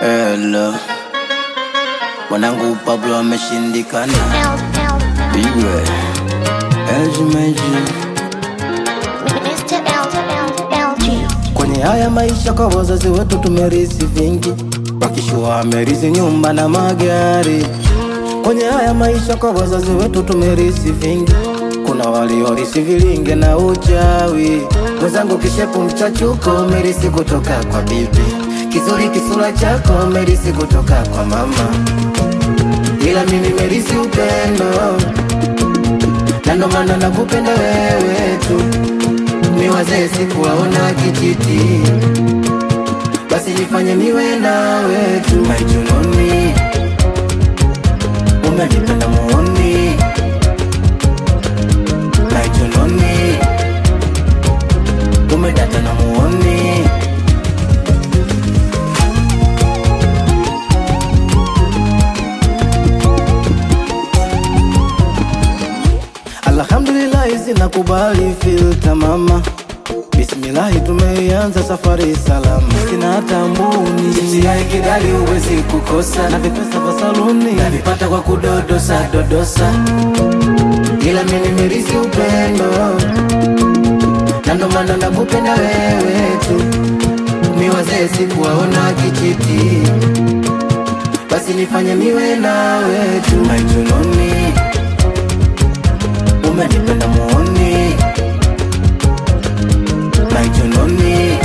Hello. Mwanangu Pablo ameshindikana. Bigwe. LG Meji. Mr. LG. Kwenye haya maisha kwa wazazi wetu tumerisi vingi, wakishua amerisi nyumba na magari. Kwenye haya maisha kwa wazazi wetu tumerisi vingi, kuna waliorisi vilinge na uchawi. Mwenzangu kishepu mchachuko umerisi kutoka kwa bibi, kizuri kisura chako umerisi kutoka kwa mama, ila mimi merisi upendo, na ndo maana nakupenda wewe tu ni wazee sikuwaona kijiti, basi nifanye niwe nawe tu maijunoni, umenipenda muoni maijunoni, umedata na muoni Alhamdulillahi zinakubali filta mama Bismillahi tumeianza safari salama Sina hata mbuni Chipsi ya kidali huwezi kukosa Na vipesa vya saluni Navipata kwa kudodosa dodosa Ila mimi nimerisi upendo Na ndo maana nakupenda wewe tu Mi wazee sikuwaona kijiti Basi nifanye niwe nawe tu Maijunoni umenipenda muoni maijunoni